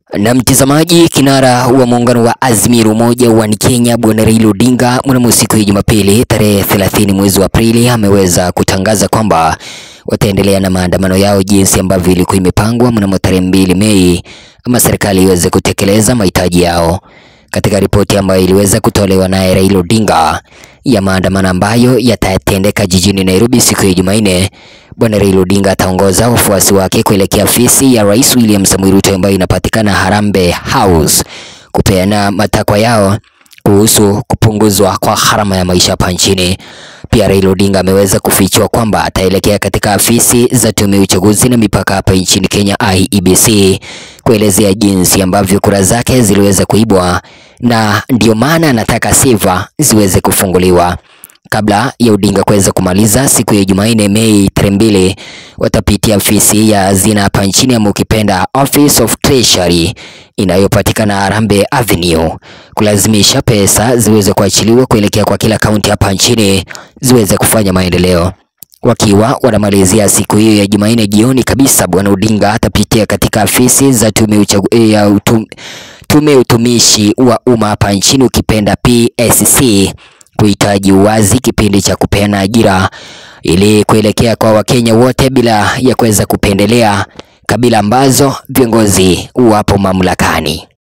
Na mtazamaji, kinara wa muungano wa Azimio Umoja wa Kenya Bwana Raila Odinga mnamo siku ya Jumapili tarehe 30 mwezi wa Aprili ameweza kutangaza kwamba wataendelea na maandamano yao jinsi ambavyo ilikuwa imepangwa mnamo tarehe mbili Mei ama serikali iweze kutekeleza mahitaji yao. Katika ripoti ambayo iliweza kutolewa naye Raila Odinga ya maandamano ambayo yatatendeka jijini Nairobi siku ya Jumanne, Bwana Raila Odinga ataongoza wafuasi wake kuelekea afisi ya Rais William Samoei Ruto ambayo inapatikana Harambee House kupeana matakwa yao kuhusu kupunguzwa kwa gharama ya maisha hapa nchini. Pia Raila Odinga ameweza kufichua kwamba ataelekea katika afisi za tume ya uchaguzi na mipaka hapa nchini Kenya IEBC kuelezea jinsi ambavyo kura zake ziliweza kuibwa na ndio maana anataka seva ziweze kufunguliwa. Kabla ya Odinga kuweza kumaliza siku ya Jumanne Mei tarehe mbili, watapitia afisi ya hazina hapa nchini ama ukipenda Office of Treasury inayopatikana Harambee Avenue kulazimisha pesa ziweze kuachiliwa kuelekea kwa kila kaunti hapa nchini ziweze kufanya maendeleo. Wakiwa wanamalizia siku hiyo ya Jumanne jioni kabisa, Bwana Odinga atapitia katika afisi za tume uchagu, ya utum, tume utumishi wa umma hapa nchini ukipenda PSC kuhitaji uwazi kipindi cha kupeana ajira ili kuelekea kwa Wakenya wote bila ya kuweza kupendelea kabila ambazo viongozi wapo mamlakani.